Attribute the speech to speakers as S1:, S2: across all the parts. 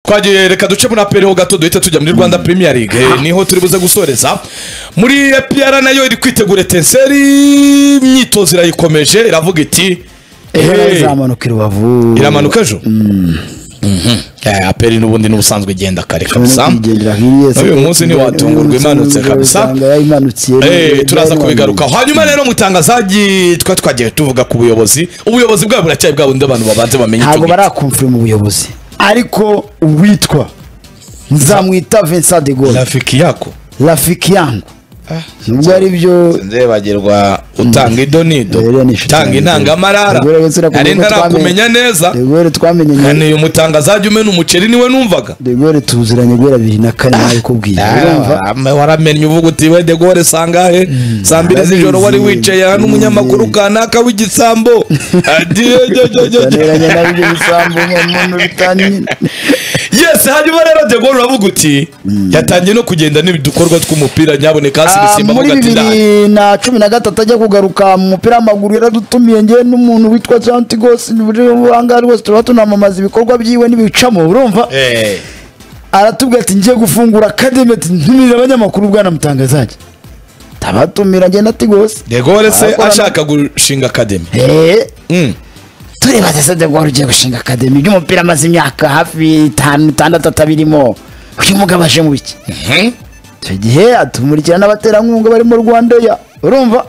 S1: twagiye reka ducemo na peri ho gato duhita tujya muri rwanda premier league Eh, niho turi buze gusoreza muri epiyara nayo iri kwitegura etenseri imyitozo irayikomeje iravuga iti
S2: ejo
S1: "Eh,
S2: izamanuka i rubavu
S1: iramanuka ejo Eh, aperi n'ubundi n'ubusanzwe igenda kare kabisa
S2: kuyigendera hiriya
S1: Uyu munsi ntiwatungurwa imanutse kabisa. Eh, turaza kubigarukaho hanyuma rero mu itangazaji twa twagiye tuvuga ku buyobozi ubuyobozi bwabo buracyari bwa bundi abantu babanze bamenye icyo
S2: ntabwo
S1: ngicyo.
S2: barakumvira mu buyobozi ariko uwitwa nzamwita vincent de gaulle
S1: rafiki yako
S2: rafiki yangu nubwo ari byo
S1: nzebagirwa utanga idonido
S2: Rero ni inshuti
S1: utanga
S2: yanjye.
S1: intangamarara
S2: Ubwo rero sinakumva
S1: nari
S2: ko twamenye.
S1: ntarakumenya neza
S2: de gaulle twamenye nyuma
S1: nkaneye umutangazaji umena umuceri niwe numvaga
S2: de gaulle tuziranye guhera bibiri na kane nabikubwiye urumva
S1: Ah, waramenye uvuga uti we de gore sangahe saa mbiri z'ijoro wari wicaye aha n'umunyamakuru kanaka w'igisambo
S2: tuneranye nabyo bisambu umuntu bitanye
S1: yesi hanyuma rero de gore uravuga uti yatangiye no kugenda n'ibidukorwa tw'umupira nyaboneka hasi ibisimba
S2: muri
S1: avuga ati ndahaye
S2: bibiri na cumi na gatatu ajya kugaruka mu mupira w'amaguru yaradutumiye ngewe n'umuntu witwa santigos ahangaha rwose turaba tunamamaza ibikorwa byiwe n'ibicamo urumva
S1: Eh.
S2: aratubwira ati ngiye gufungura akademi ati ntumire abanyamakuru bwana mutangazaje tabatumira njye na tigos
S1: de gore se
S2: Barakorana.
S1: ashaka gushinga akademi
S2: Eh,
S1: Mm.
S2: tureba sasa de Gaulle ugiye gushinga akademi by'umupira amaze imyaka hafi itanu itandatu atabirimo uyu mugabo aje mu biki icyo gihe atumurikira n'abaterankunga barimo rwandeya urumva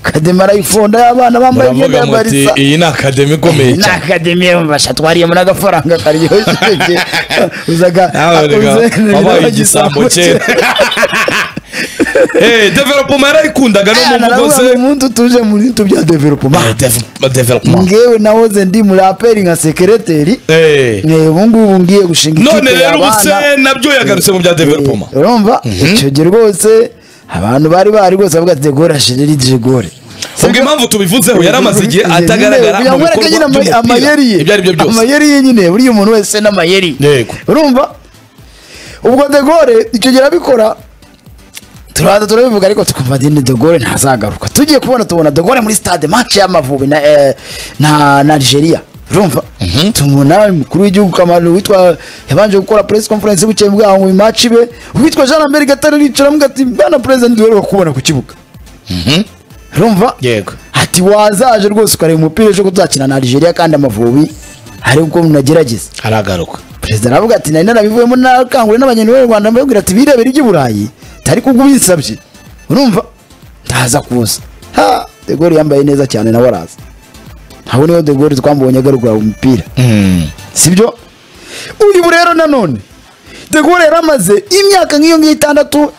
S2: akademi arayifonda y'abana bambaye imyenda
S1: muravuga
S2: yambara
S1: muti
S2: isa
S1: iyi ni akademi ikomeye
S2: ni
S1: cyane
S2: akademi basha twariyemo n'agafaranga karyoshye uzaga
S1: wabaye igisambo kera Eh, developoma yarayikundaga no mu mugozi
S2: umuntu utuje mu bintu bya developoma
S1: Eh, deve- developoma.
S2: ngewe nahoze ndi muraperi nka sekereteri
S1: Eh.
S2: Eh, ubu ngubu ngiye gushinga
S1: none
S2: ikipe
S1: rero
S2: y'abana.
S1: ubuse nabyo yagarutse mu bya developoma
S2: Eh, urumva icyo gihe rwose abantu bari bahari rwose bavuga ati degore ashiriri degore
S1: ubwo impamvu tubivuzeho yari amaze igihe atagaragara mu
S2: bikorwa
S1: bikorwa by'umupira
S2: amayeri ye
S1: ibyo ari byo byose
S2: amayeri ye nyine buriya umuntu wese n'amayeri
S1: Yego.
S2: urumva ubwo degore icyo gihe arabikora turaza turabivuga ariko tukumva dini dogore ntazagaruka tugiye kubona tubona dogore muri stade match y'amavubi na eh, na na Algeria urumva tumubona umukuru w'igihugu Kamaru witwa yabanje gukora press conference bucye bwaho ngo match be witwa Jean Lambert Gatare yicara amuga ati bana president duheruka kubona ku kibuga urumva
S1: Yego.
S2: ati wazaje rwose ukareba umupira ejo kuzakina na Algeria kandi amavubi hari ubwo munagerageza
S1: aragaruka
S2: perezida aravuga ati nari narabivuyemo nakanguriye n'abanyarwanda b'u rwanda mbabwira ati birebere iby'i burayi tari kubwo ubinsabye urumva ndaza kuza ha de Gaulle yambaye neza cyane nawe araza aho niho de Gaulle twamubonye agarura umupira sibyo uyu ubu rero nanone de Gaulle yaramaze imyaka nk'iyo ngiyo itandatu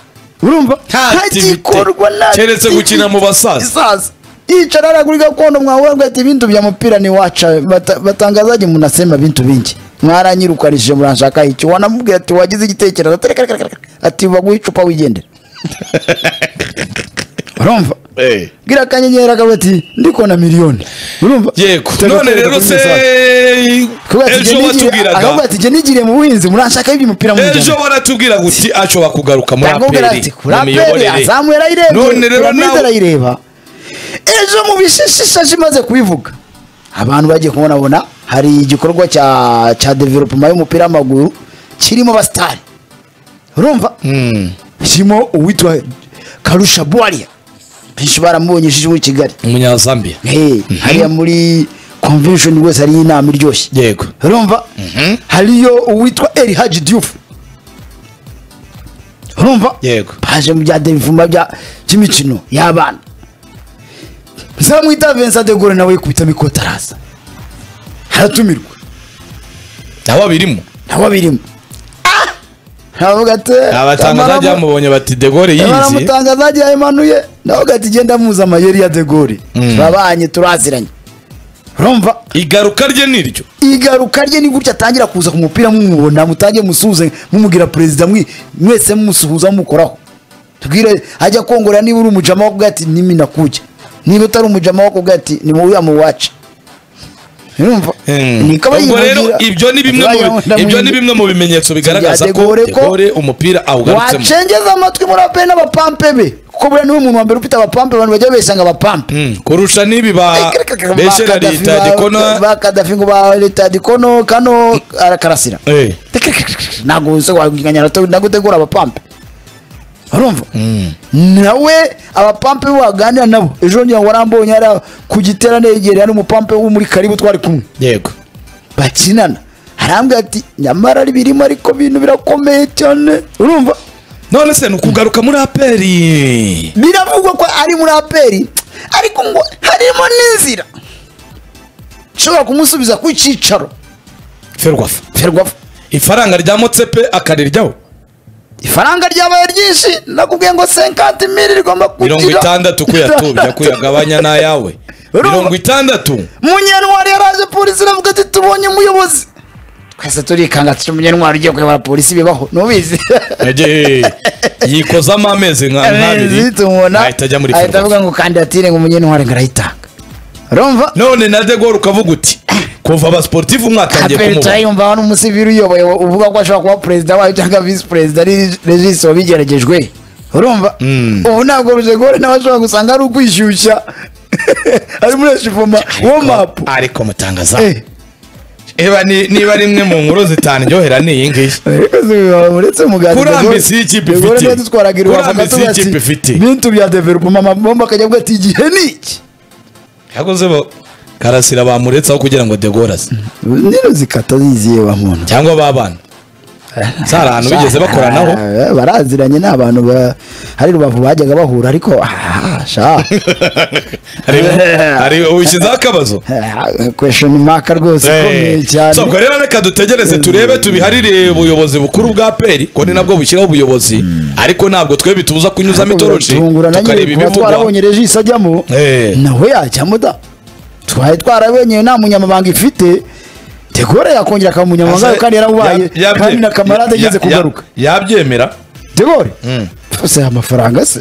S2: urumva ntagikorwa na
S1: keretse gukina mu basaza
S2: sasa yicara aragura gakondo mwahura ati bintu vya mupira ni wacha Bata- batangazaji munasema bintu vingi mwaranyirukanishije muranshaka iki wanamubwira ati wagize igitekerezo ati reka, reka, reka, reka. ati baguha icupa wigendere urumva
S1: Eh.
S2: bwira akanyenyeri akavuga ati ndiko na miliyoni urumva
S1: yego
S2: Tega
S1: none
S2: kwereka
S1: rero
S2: kuri
S1: se
S2: message. Kuvuga ati,
S1: ejo
S2: "Jye nigiriye- akavuga
S1: watubwiraga
S2: ati jye nigiriye mu buhinzi muranshaka iby'umupira
S1: ejo baratubwira guti ashobora kugaruka muri aperi mu
S2: kuraperi
S1: miyoborere
S2: azamuye
S1: none rero
S2: arayireba piramide
S1: nawe
S2: arayireba ejo mu bishishashe imaze kubivuga abantu bagiye kubonabona hari igikorwa cya cya developoma y'umupira w'amaguru kirimo abasitari urumva kirimo uwitwa karusha buwariya benshi baramubonye ijisho i kigali
S1: umunyazambiya
S2: Eh, hariya muri convention rwose hariyo inama iryoshye
S1: yego
S2: urumva hariyo uwitwa eri haji diyufu urumva
S1: Yego.
S2: baje mu bya devuma bya by'imikino y'abana nzamwita vincent de gaulle nawe yikubitamo ikoti araza aratumirwa
S1: nawe abirimo
S2: nawe abirimo aravuga ati
S1: abatangazaji
S2: "Tamara mu-
S1: bamubonye bati de gore yizi
S2: baramutangazaji yayimanuye nawe ugahita ugenda muza amayeri ya de gaulle turabanye turaziranye urumva
S1: igaruka rye niryo
S2: igaruka rye ni gutya atangira kuza ku mupira mumubona mutange musuhuze mumubwira perezida mwi- mwese mumusuhuza mumukoraho tubwire ajya kongorera niba uri umujama wo kuvuga ati nimi nakujya niba utari umujama wo kuvuga ati ni wowe yamuwaca urumva Niko
S1: ubwo rero
S2: bayimubwira.
S1: ibyo ni bimwe mu
S2: Bayabona
S1: ibyo ni
S2: mu-
S1: bimwe mu bimenyetso bigaragaza
S2: De
S1: ko
S2: Gaulle
S1: de
S2: ko-
S1: gore umupira awugarutsemo
S2: wacengeza amatwi muri aperi n'abapampe be kuko buriya niwe muntu wa mbere ufite abapampe abantu bajya beshya ngo abapampe
S1: Mm, kurusha n'ibi ba beshera leta dikona
S2: bakadafi ngo ba leta dikono kano arakarasira
S1: Eh,
S2: ntabwo uzagwinganya no gutegura abapampe urumva nawe abapampe waganira nabo ejo ngira ngo warambonye hariya ku gitera negereye n'umupampe wo muri karibu twari kumwe
S1: yego
S2: bakinana arambwira ati nyamara ari birimo ariko ibintu birakomeye cyane urumva
S1: none se ni ukugaruka muri aperi
S2: biravugwa ko ari muri aperi ariko ngo harimo n'inzira nshobora kumusubiza ku cyicaro
S1: ferwafa
S2: ferwafa
S1: ifaranga rya motsepe akariryaho
S2: ifaranga ryabaye ryinshi nakubwiye ngo senkati miri rigomba kugira
S1: mirongo itandatu ko yatubye ko yagabanya n'ayawe
S2: Urumva?
S1: mirongo itandatu
S2: munyantwari yaraje polisi iravuga ati tubonye umuyobozi twese turikanga turi munyantwari ugiye kuyobora polisi bibaho ntubizi
S1: Ege, yikozamo amezi nka nka abiri
S2: tumubona
S1: ahita ajya muri
S2: ahita
S1: ferwafa
S2: avuga ngo kandidatire ngo munyantwari ngo arayitanga urumva
S1: none na de Gaulle ukavuga uti kuva abasportifu mwatangiye
S2: aperi
S1: kumubona
S2: turayumva aho n'umusiviri uyoboye uvuga ko ashobora kuba perezida wayo cyangwa visi perezida ari regisi wabigeragejwe urumva ubu ntabwo rujegore nawe ashobora gusanga ari ukwishyushya ari muri eshivoma womapu
S1: ariko mutangaza niba ni- niba ari imwe mu nkuru zitaryohera ni iyi ngiyi
S2: uretse umugati
S1: Kurambisi y'ikipe ifite.
S2: dutwaraga irubavu
S1: Kurambisi y'ikipe ifite.
S2: bintu bya developoma amabomba akajya avuga ati igihe ni iki
S1: yakoze bo karasira bamuretsaho kugira ngo de Gaulle aze
S2: nino zikata ziziye wa muntu
S1: cyangwa babana si hari ahantu bigeze bakoranaho
S2: Ah, baraziranye ni abantu ba- hari rubavu bajyaga bahura ariko ah, sha
S1: hari hari ushyizeho akabazo
S2: kweshoni maka rwose ikomeye cyane
S1: sobwo rero reka dutegereze turebe tubiharire ubuyobozi bukuru bwa peri ko ni nabwo bushyiraho ubuyobozi ariko ntabwo twebwe tubuza kunyuzamo itoroshi
S2: Biratungurana nyine
S1: tukareba
S2: kuba
S1: ibivugwa
S2: twarabonye regisi ajyamo
S1: Eh.
S2: nawe yajyamo da twari twarabonye nta munyamabanga ifite tegore yakongera akaba umunyamabanga kandi yaramubaye
S1: Ya- yabye-
S2: kandi na
S1: ya-
S2: kamarade ageze
S1: ya-
S2: kugaruka
S1: yabyemera
S2: tegore rwose aya mafaranga se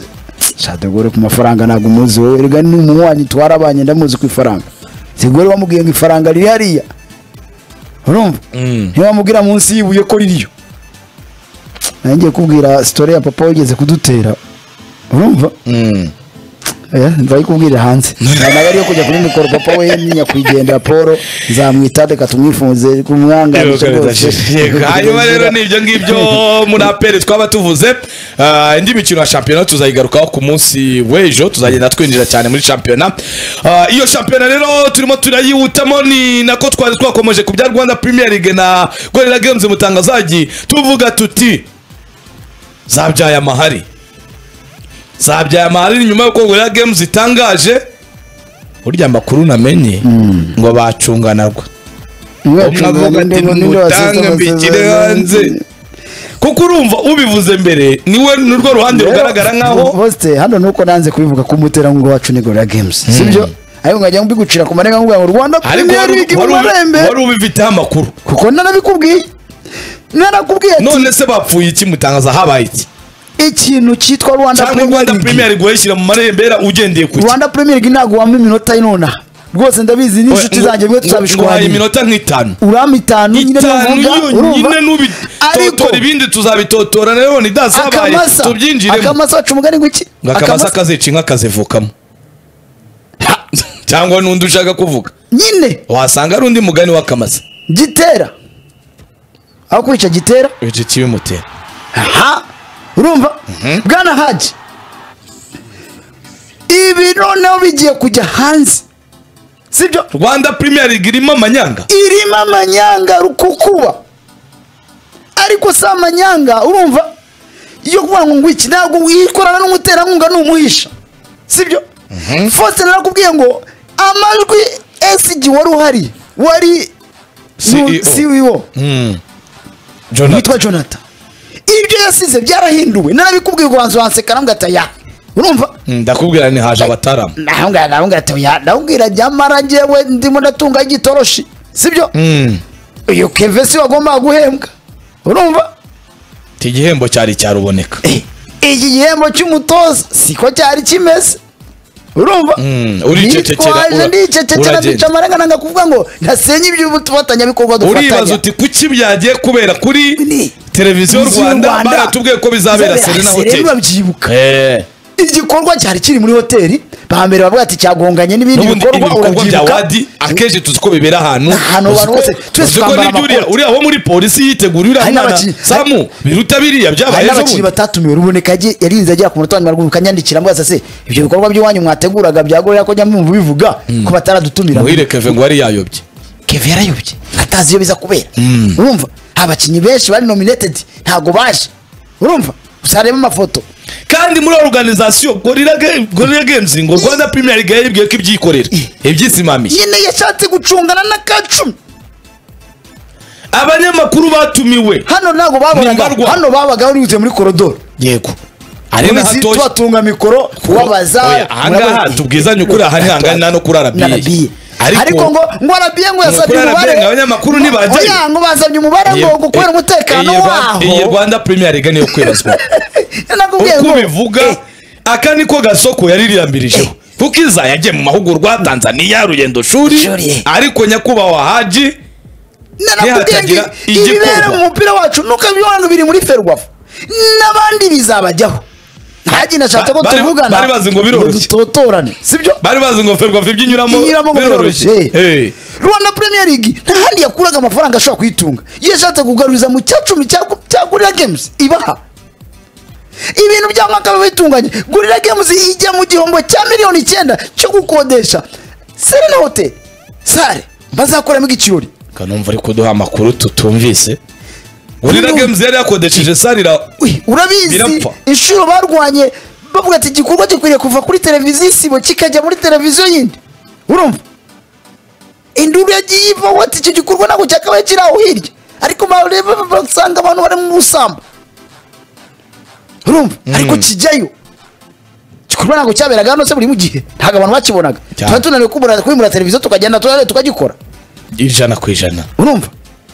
S2: sha tegore ku mafaranga ntabwo umuzi wowe rega ni umunywanyi twarabanye ndamuzi ku ifaranga tegore wamubwiye ngo ifaranga riri hariya urumva ntiwamubwira munsi y'ibuye ko ririyo nangiye kubwira sitori ya papa wigeze kudutera urumva Eh, nzayikubwira hanze nawe ariyo kujya kuri mikoro papa we nyakwigendera paul nzamwita reka tumwifunze kumwanganisha rwose
S1: Yego, hanyuma rero ni ibyo ngibyo muri aperi twaba tuvuze Ah, indi mikino ya shampiyona tuzayigarukaho ku munsi w'ejo tuzagenda twinjira cyane muri shampiyona Ah, iyo shampiyona rero turimo turayihutamo ni nako twari twakomeje ku bya rwanda premier league na gorilla games mutangazagi tuvuga tuti zabyaye amahari zabyaye amahari ni nyuma y'uko gorilla games itangaje burya amakuru namenye ngo bacunganarwa umwavuga ati ntutange mbikire hanze kuko urumva ubivuze mbere niwe nurwo ruhande rugaragara nkaho
S2: bose hano nuko nanze kubivuga ko umutera ngo wacu ni gorilla games sibyo ariko nkajya mbigucira ku marenga ngo rwanda
S1: ariko
S2: premier
S1: wari
S2: league mu
S1: wari-
S2: marembe
S1: wari ubifiteho amakuru
S2: kuko naranabikubwiye narakubwiye ati
S1: none se bapfuye iki mutangaza habaye iki
S2: ikintu cyitwa rwanda
S1: cyangwa
S2: premier
S1: rwanda
S2: league
S1: premier league wayishyira mu marembera ugendeye ku
S2: rwanda premier league ntabwo wampa iminota y'inona rwose ndabizi n'inshuti zanjye
S1: tuzabihaye
S2: mwe tuzabishwanira
S1: iminota nk'itanu
S2: urama itanu nyine
S1: itanu
S2: navuga urumva
S1: yonyine
S2: ariko
S1: n'ubitotora ibindi tuzabitotora rero ni dasabaye
S2: akamasa
S1: tubyinjiremo
S2: akamasa wacu umugani gwiki
S1: ngo akamasa kazica inka kazivukamo cyangwa n'undi ushaka kuvuga
S2: nyine
S1: wasanga ari undi mugani w'akamasa
S2: gitera aho kwica gitera
S1: icyo kibimutera
S2: aha urumva bwana haji ibi noneho bigiye kujya hanze sibyo
S1: rwanda premier league irimo amanyanga
S2: irimo amanyanga rukukuba ariko si amanyanga urumva iyo kuvuga ngo ngwiki ntabwo wikorana n'umuterankunga ni umuhisha sibyo fosite narakubwiye ngo amajwi esigi wari uhari wari nu-
S1: CEO.
S2: CEO
S1: jonathan
S2: witwa jonathan ibyo yasize byarahinduwe narabikubwiye ubanza wansekana mgataya urumva
S1: Mm, ndakubwira ni haje abataramu
S2: nahunga nahunga atoya nahungira nyamara njyewe ndimo ndatunga igitoroshi sibyo
S1: Mm,
S2: uyu keve si wagombaga guhembwa urumva
S1: iki gihembo cyari cyaruboneka
S2: Eh, iki gihembo cy'umutoza siko cyari kimeze urumva
S1: Mm, uricecekera,
S2: Nitwaje
S1: ura-
S2: ndicecekera
S1: uragenda.
S2: bica amarenga nanga kuvuga ngo ntasenye iby'ubufatanya
S1: uribaza
S2: dufatanya
S1: uti kuki byagiye kubera kuri
S2: Ni-
S1: televiziyo
S2: Televiziyo
S1: rwanda
S2: Rwanda.
S1: baratubwiye ko bizabera serena
S2: Serena
S1: hotel
S2: babyibuka
S1: Eh,
S2: igikorwa cyari kiri muri hoteli bambere bavuga ati cyagonganye n'ibindi
S1: n'ubundi
S2: bikorwa
S1: ibikorwa bya
S2: urabyibuka
S1: wadi akenshi tuzi ko bibera ahantu
S2: Ahantu
S1: uzi
S2: abantu
S1: ko-
S2: bose, twese
S1: uzi ko
S2: twambara
S1: n'ibyo uriya-
S2: amakoti.
S1: uriya wo muri polisi yitegura uriya
S2: Hari
S1: mwana
S2: n'abakinnyi-
S1: samu biruta biriya byabaye
S2: hari
S1: ejo bundi
S2: n'abakinnyi batatumiwe ruboneka yagiye- yarinze agera ku munota wa nyuma rw'umwe kanyandikira ambaza se ibyo bikorwa by'iwanyu mwateguraga byagorera ko njya mwumva bivuga ko bataradutumira
S1: muhire keve ngo yari yayobye
S2: keve yarayobye atazi iyo biza kubera urumva abakinnyi benshi bari nominated ntabwo baje urumva uzareba amafoto
S1: kandi muri organization gorilla Game- gorilla games ngo rwanda premier league yaribwiye ko ibyikorera ibyisimamiye
S2: nyine yashatse gucungana na kacumi
S1: abanyamakuru batumiwe
S2: hano ntabwo babonaga
S1: Nimbarwa.
S2: hano babaga buriwutse muri korodoro
S1: yego
S2: Ubundi si tubatunga mikoro wabaza
S1: ahangaha tubwizanye ukuri aha ntihangane nta no kuri arabiye
S2: arabiye ariko ngo ngo arabiye ngo yasabye
S1: Kurara
S2: umubare
S1: byenga abanyamakuru ntibajyayo.
S2: oya ngo basabye umubare ngo ngo kubera umutekano waho
S1: iyi rwanda premier league niyo kwibazwa
S2: nakubwiye
S1: uko
S2: ngo
S1: bivuga aka niko gasoko yaririyambirijeho kuko iza yagiye mu mahugurwa tanzania rugendo shuri
S2: Shuri.
S1: ariko nyakubahwa haji
S2: narakubwiye ngo
S1: Ntihatagira
S2: ibibera
S1: igikorwa.
S2: mu mupira wacu nuko ibibantu biri muri ferwafu n'abandi bizabajyaho ntajye nashatse ko
S1: Ba- bari-
S2: tuvugana
S1: bari bazi ngo biroroshye.
S2: dutotorane sibyo
S1: bari bazi ngo ferwafu ibyo inyuramo
S2: inyuramo ngo biroroshye
S1: Eh.
S2: rwanda premier league nta handi yakuraga amafaranga ashobora kuyitunga iyo yashatse kugaruriza mu cya cumi cya cya gorilla games ibaha ibintu bya mwaka biba bitunganye gorilla games ijya mu gihombo cya miliyoni icyenda cyo gukodesha serena hotel sare bazakoramo igicuri
S1: kanumva ariko duha amakuru tutumvise gorilla
S2: Uyu-
S1: games yari yakodesheje sarira
S2: Ui, urabizi
S1: Birapfa.
S2: inshuro barwanye bavuga ati igikorwa gikwiriye kuva kuri televiziyo isibo kikajya muri televiziyo yindi urumva induru yagiye ivaho ati icyo gikorwa ntabwo cyakabaye kiri aho hirya ariko bareba basanga abantu bari mu busambo urumva ariko kijyayo igikorwa ntabwo cyaberaga hano se buri mu gihe ntabwo abantu bakibonaga
S1: Cyane.
S2: tuba tunaniwe kubura- kwimura televiziyo tukagenda turare tukagikora
S1: ijana ku ijana
S2: urumva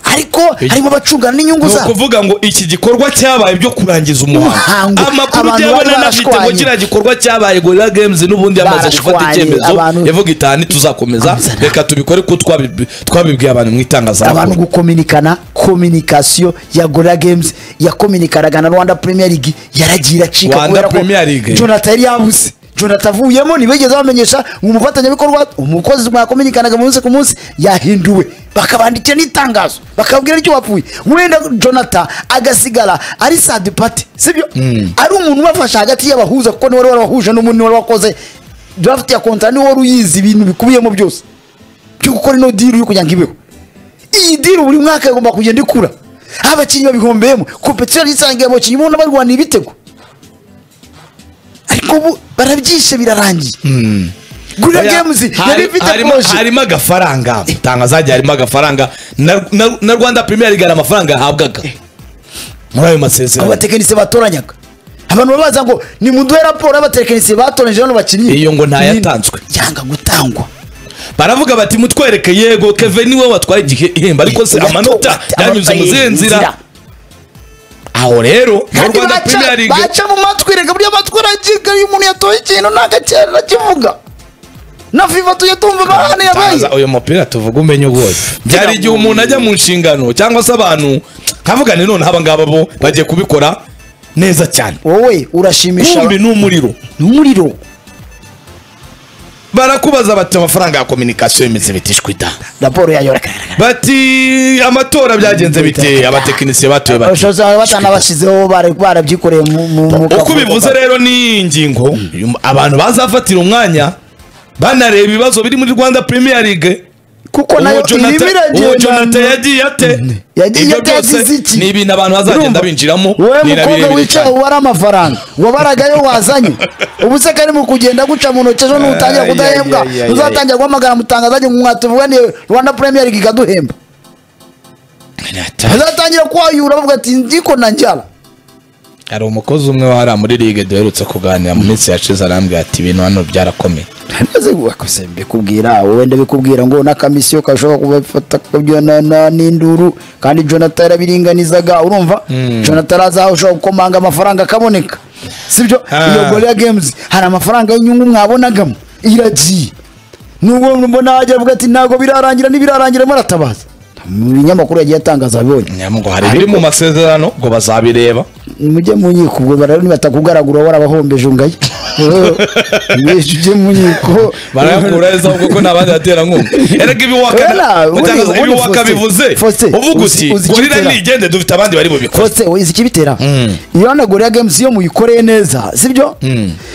S2: ariko harimo abacungana n'inyungu
S1: ni
S2: zabo
S1: ukuvuga ngo iki gikorwa cyabaye byo kurangiza umuhango
S2: Umuhango.
S1: amakuru
S2: Abantu
S1: byabona
S2: bari
S1: n'afite ngo
S2: barashwanye.
S1: kiriya gikorwa cyabaye gorilla games n'ubundi yamaze gufata
S2: Barashwanye,
S1: icyemezo
S2: abantu-
S1: yavuga itanu tuzakomeza
S2: Amazana.
S1: reka tubikore ko twabibi- twabibwiye abantu mu
S2: abantu
S1: itangazamakuru
S2: gukominikana kominikasiyo ya gorilla games yakominikanaga na rwanda premier league yaragiye iracika
S1: Rwanda
S2: kubera ko
S1: Premier League.
S2: jonathan yari yabuze jonathan avuyemo ntibigeze bamenyesha umufatanyabikorwa umukozi mwakominikanaga umunsi ku munsi yahinduwe bakabandikira n'itangazo bakababwira icyo wapfuye wenda jonathan agasigara ari sadi pati sibyo ari umuntu ubafasha hagati y'abahuza kuko niwe wari warabahuje n'umuntu niwe wari wakoze draft ya kontara niwe wari uyizi ibintu bikubiyemo byose byo gukora ino diri yo kugira ngo ibeho iyi diri buri mwaka igomba kugenda ikura aho abakinnyi babihombeyemo kompetisiyo yisangiye abakinnyi ubona barwanira ibitego ariko ubu barabyishe birarangiye gurira
S1: Oya,
S2: gemuzi yari
S1: hari-
S2: ifite
S1: harimo-
S2: poroje
S1: harimo agafaranga tangazo hagiye harimo agafaranga na- na- na rwanda premier league hari amafaranga yahabwaga muri ayo
S2: abo
S1: masezerano
S2: batekinisiye batoranyaga abantu babaza ngo nimuduhe raporo y'abatekinisiye batoranije hano bakinnyi
S1: Iyo ngo ntayatanzwe.
S2: yanga gutangwa
S1: baravuga bati mutwereke yego keve niwe watwaye igihe- ihemba ariko se
S2: Yato-
S1: amanota
S2: ati-
S1: yanyuze mu zihe
S2: amanota
S1: nzira aho rero muri
S2: kandi
S1: rwanda
S2: baca-
S1: premier league
S2: baca mu matwi reka burya amatwi aragiga iyo umuntu yatoye ikintu nta gakerera kivuga na fifa tujya tumva amahane yabaye
S1: Tangaza uyu mupira tuvuga umenye uwose byari igihe umuntu ajya mu nshingano cyangwa se abantu nkavugane noneho aba ngaba bo bagiye kubikora neza cyane
S2: wowe urashimisha
S1: kumbi ni umuriro
S2: n'umuriro
S1: barakubaza bati amafaranga ya kominikasiyo yemeze bitishwa ita
S2: raporo yayo iragaragara
S1: bati amatora byagenze bite abatekinisiye batuye bati
S2: abashobozi baba batanabashyizeho bara- barabyikoreye mu mu- mu
S1: uko
S2: kavuyo
S1: bivuze
S2: kabo.
S1: rero ni ingingo abantu bazafatira umwanya banareba ibibazo biri muri rwanda premier league
S2: kuko nayo
S1: uwo Jonathan- uwo Jonathan
S2: iragenda
S1: yagiye ate
S2: Yagiye
S1: Ibyo
S2: ate,
S1: byose
S2: yagize iki?
S1: ni ibintu abantu bazagenda
S2: Urumva?
S1: binjiramo
S2: wowe
S1: ni na
S2: mukobwa
S1: birebire
S2: wicaye
S1: cyane.
S2: ubara amafaranga wabaragayo wazanye ubu se kari mu kugenda guca mu ntoki ejo nutangira
S1: Ay,
S2: kudahembwa
S1: ay, ay, ay,
S2: uzatangira guhamagara mutangazanye ngo mwatuvuganiye rwanda premier league ikaduhemba bazatangira kwayura bavuga ati ndiko nanjyara
S1: hari umukozi umwe wari muri ligue duherutse kuganira mu minsi yashize arambwira ati ibintu hano byarakomeye
S2: maze wakoze mbikubwira wowe ndabikubwira ngo n'akamisiyo gashobora kubafata kubyonana n'induru kandi jonathan yarabiringanizaga urumva jonathan arazaho ushobora gukomanga amafaranga akaboneka sibyo
S1: Ah.
S2: iyo gorilla games hari amafaranga y'inyungu mwabonagamo iragiye nubwo mbona wajya avuga ati ntabwo birarangira n'ibirarangira muratabaza mu binyamakuru yagiye atangaza abonye
S1: ngo hari ibiri mu masezerano ngo bazabireba
S2: mujye mu nkiko ubwo barareba nibatakugaraguroho warabahombeje ungaye ibeshya ujye mu nkiko
S1: barayakura neza ahubwo ko nta bandi baterankunga erega
S2: Wera,
S1: ibiwaka
S2: uri-
S1: utangaza-
S2: uri
S1: ibiwaka
S2: Faustin,
S1: bivuze
S2: Faustin,
S1: uvuga uti
S2: uzi- uzi icyo
S1: gorira
S2: itera."
S1: nigende dufite abandi bari bubikora
S2: kose we izi ikibitera iyo wanagorera games iyo muyikoreye neza sibyo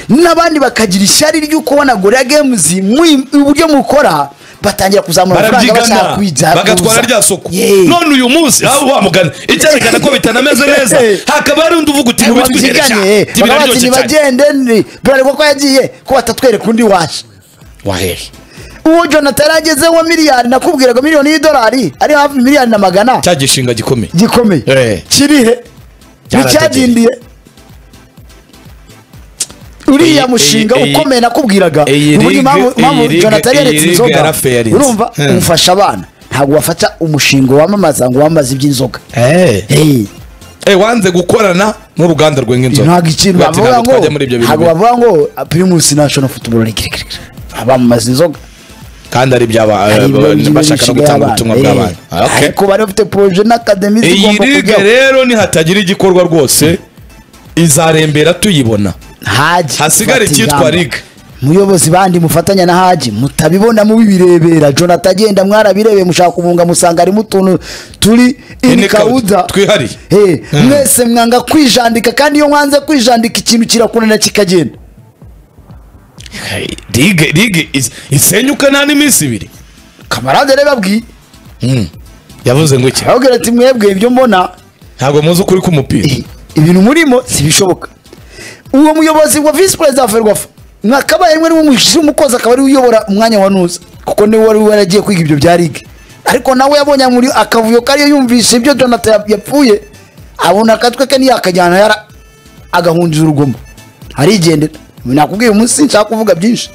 S2: n'abandi bakagira ishyari ry'uko wanagorera games muyi- uburyo mukora batangira kuzamura amafaranga bashaka
S1: barabyigana
S2: kuyijya
S1: bagatwara
S2: kuza.
S1: rya soko
S2: Yeee.
S1: none uyu munsi aho wamugana icyerekana ko bitanameze neza hakaba hari undi uvuga uti
S2: Eh,
S1: ntibitwiheresha
S2: babyigane bakabatsi
S1: ntibiraryoshye cyane
S2: ntibagende ni- bralirwa ko yagiye ko batatwereka undi waje
S1: wahehe
S2: uwo jonathan ageze wa miliyari nakubwiraga miliyoni y'idolari ari hafi miliyari na magana
S1: cya gishinga gikomeye Eh.
S2: gikomeye kirihe nticyadindiye uriya
S1: Iyi-
S2: mushinga
S1: iyi- iyi-
S2: ukomeye nakubwiraga
S1: iyi
S2: uburyo
S1: rig-
S2: impamvu
S1: iyi
S2: impamvu
S1: rig-
S2: jonathan
S1: iyi
S2: yaretse
S1: rig
S2: inzoga
S1: yarafayarinze.
S2: urumva
S1: Hmm.
S2: umufasha abana ntabwo wafata umushinga wamamaza ngo wamamaze iby'inzoga Hey,
S1: Eh, wanze gukorana n'uruganda rwenga inzoga
S2: ntabwo ikintu
S1: Bati,
S2: bavuga
S1: ntabwo
S2: ngo
S1: twajya muri ibyo bintu
S2: ntabwo
S1: bibi.
S2: bavuga ngo "Ah, primus national football league league, league." bamamaza inzoga
S1: kandi ari
S2: Hari ibyo- ibyo
S1: iby'abashaka no
S2: imishinga
S1: gutanga
S2: y'abana.
S1: ubutumwa
S2: Eh,
S1: bw'abana Ah, okay.
S2: ariko bari bafite proje n'akademi
S1: iyi
S2: zigomba
S1: ligue
S2: kujyaho
S1: rero nihatagira igikorwa rwose izarembera tuyibona
S2: haji
S1: hasigara
S2: fata
S1: icyitwa
S2: ingamba.
S1: Ligue.
S2: muyobozi bandi mufatanya na haji mutabibona mubirebera jonathan agenda mwarabirebeye mushaka kubunga musanga harimo utuntu turi
S1: Ini
S2: inikawuda
S1: kawuda, twihariye.
S2: mwese mwanga kwijandika kandi iyo mwanze kwijandika ikintu kirakunanira kikagenda
S1: ligue ligue is- isenyuka nta n'iminsi ibiri
S2: kamarade rero babwiye
S1: yavuze ngo iki
S2: arababwira ati mwebwe ibyo mbona
S1: ntabwo muzi ukuri k'umupira
S2: eh, ibintu murimo sibishoboka uwo muyobozi wa visi perezida wa ferwafa mwakabaye rimwe n'umukozi umukozi akaba ariwe uyobora umwanya wa nuza kuko niwe wari waragiye kwiga ibyo bya ligue ariko nawe yabonye muri akavuyo kariyo yumvise ibyo jonathan yap- yapfuye abona akatwe ke ntiyakajyana yara agahundiza urugomo arigendera nakubwiye umunsi nshaka kuvuga byinshi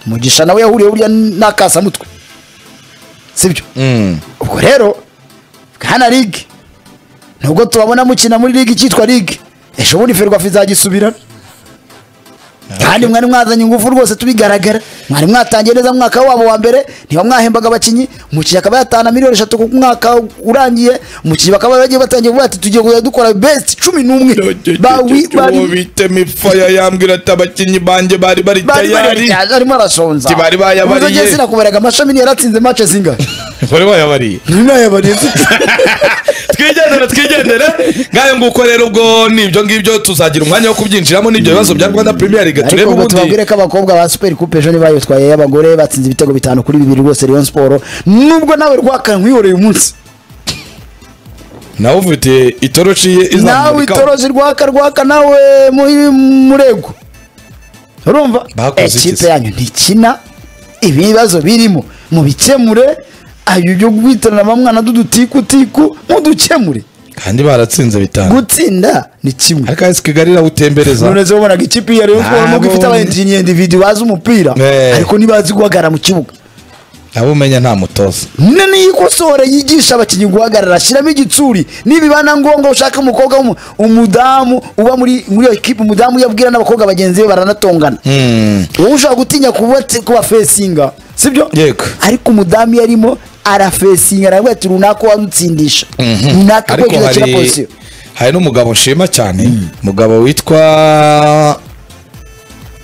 S2: mugisha nawe yahuriye burya n'akasamutwe sibyo
S1: Mm.
S2: ubwo rero bwana ligue nubwo tubabona mukina muri ligue icyitwa ligue ejo bundi ferwafa izagisubirana kandi mwari mwazanye ingufu rwose tubigaragara mwari mwatangiye neza mu mwaka wabo wa mbere niba mwahembaga abakinnyi umukinnyi akaba yatahana miliyoni eshatu ku mwaka urangiye umukinnyi bakaba bagiye batangiye kuvuga ati tugiye kujya dukora best cumi n'umwe Bawi- bari-
S1: uwo bita mifaya yambwira ati abakinnyi banjye bari bari
S2: bari bari
S1: tayari
S2: bari- arimo arasonza
S1: Ati bari bayabariye.
S2: Ubuze ngiye sinakubaraga amashami niyo yaratsinze match zingahe
S1: bari bayabariye
S2: ninayabariye
S1: twigendere twigendere ngayo nguko rero ubwo nibyo ngibyo tuzagira umwanya wo kubyinjiramo n'ibyo bibazo bya rwanda premier league turebe
S2: ariko ngo
S1: ubundi
S2: tubabwire ko abakobwa ba super coupe ejo nibayitwaye y'abagore batsinze ibitego bitanu kuri bibiri rwose Rayon Sport nubwo nawe rwaka nkwihoreye umunsi
S1: nawe ufite itoroshi ye
S2: nawe
S1: izamurika
S2: itorozi rwaka rwaka nawe muri- murego urumva
S1: Bakoze iki
S2: ekipe
S1: se?
S2: yanyu ntikina ibibazo birimo mubikemure ayo byo guhitanira bamwana dudutikutiku mudukemure
S1: kandi baratsinze bitanu
S2: gutsinda ni kimwe
S1: ariko esi kigali irawutembereza
S2: none zo bonaga ikipe ya Rayon Sport nubwo ifite
S1: Abo-
S2: abayentinyendi individu bazi umupira
S1: Eh.
S2: ariko ntibazi guhagarara mu kibuga
S1: nabo umenya nta mutoza
S2: none niyo ikosora yigisha abakinnyi guhagarara shyiramo igitsuri nibiba na ngombwa ushaka umukobwa w'umu- umudamu uba muri muri iyo kipe umudamu yabwira n'abakobwa bagenzi be baranatongana wowe ushaka gutinya kuba kuba fesinga sibyo
S1: Yego.
S2: ariko umudamu iyo arimo arafesinga aravuga ati runaka wamutsindisha runaka
S1: ariko
S2: kwegereza kiriya
S1: hari
S2: pozisiyo
S1: hari n'umugabo nshima cyane umugabo witwa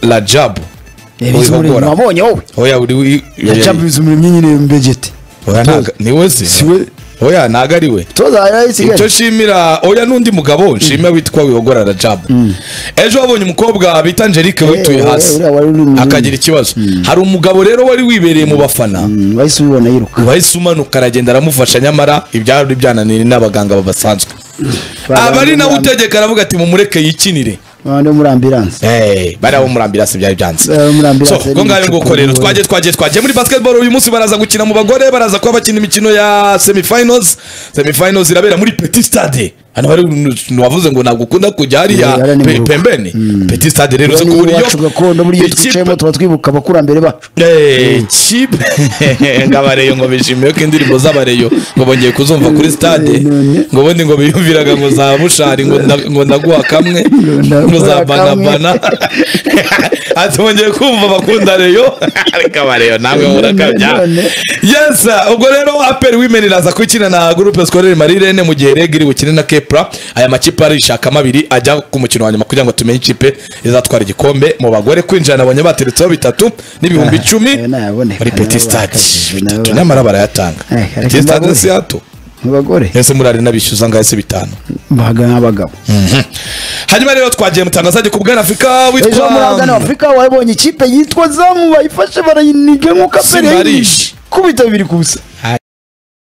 S1: rajabu Wihogora.
S2: wabonye wowe
S1: oya uri wi-
S2: yacabiza umuremyi nyine mbegete
S1: oya ntago niwe se
S2: Siwe.
S1: oya ntago ari we
S2: toza yari
S1: icyo
S2: isigaye
S1: nshimira oya n'undi mugabo nshima witwa wihogora rajabu ejo wabonye umukobwa bita angelique wituye
S2: eh,
S1: hasi
S2: uriya wari uri mu-
S1: akagira ikibazo hari umugabo rero wari wibereye mu bafana
S2: Mm, wahise ubibona yiruka
S1: wahise umanuka aragenda aramufasha nyamara ibyari byananiye n'abaganga babasanzwe aba ari nawe utegeka aravuga ati mumureke yikinire
S2: abantu bo muri ambiranse
S1: Eh, bari abo muri ambirasi byari byanze
S2: Eh, muri ambulance
S1: so
S2: yari
S1: ngo ngayo
S2: icupa
S1: nguko rero
S2: rero.
S1: twagiye twagiye twagiye muri basketball uyu munsi baraza gukina mu bagore baraza kuba bakina imikino ya semifinals semifinals irabera muri petit stade hano bari wavuze ngo ntabwo ukunda kujya hariya
S2: Eh, hariya ni
S1: pe-
S2: mu rugo.
S1: pembeni petit stade rero uzi
S2: Rero
S1: ko
S2: niba
S1: uburyo
S2: iwacu gakondo buriya iyo
S1: ikipe-
S2: twicayemo tuba twibuka abakurambere bacu
S1: Eh, kipe ngabareyo ngo bishimiye ko indirimbo z'abareyo ngo bongeye kuzumva kuri stade ngo ubundi ngo biyumviraga ngo za bushari ngo nda- ngo ndaguha kamwe ngo za
S2: ndaguha kamwe.
S1: banabana ati bongeye kumva bakunda reyo ariko abareyo nawe murakabya
S2: None.
S1: yes ubwo rero aperi wimeni iraza gukina na gurupe skorere marirene mu gihe regiri bukine na ke epura aya makipe arishakamo abiri ajya ku mukino wa nyuma kugira ngo tumenye ikipe izatwara igikombe mu bagore kwinjira nabonye bateretseho bitatu n'ibihumbi icumi
S2: ayo nayaboneka,
S1: muri peti
S2: nayo
S1: stade
S2: bakajije, nayo
S1: bitatu
S2: bakajije.
S1: nyamara barayatanga
S2: Eh, ariko
S1: peti stade
S2: bagore.
S1: si hato
S2: mu bagore
S1: ese murari n'abishyuza ngaho se bitanu
S2: bahaga nk'abagabo
S1: hanyuma rero twagiye mutangazaje ku bwana afurika
S2: ejo muri agana
S1: witwa
S2: afurika wabonye ikipe yitwa zamu bayifashe barayiniga nk'uko aperi
S1: Simba arishi.
S2: kubita bibiri ku busa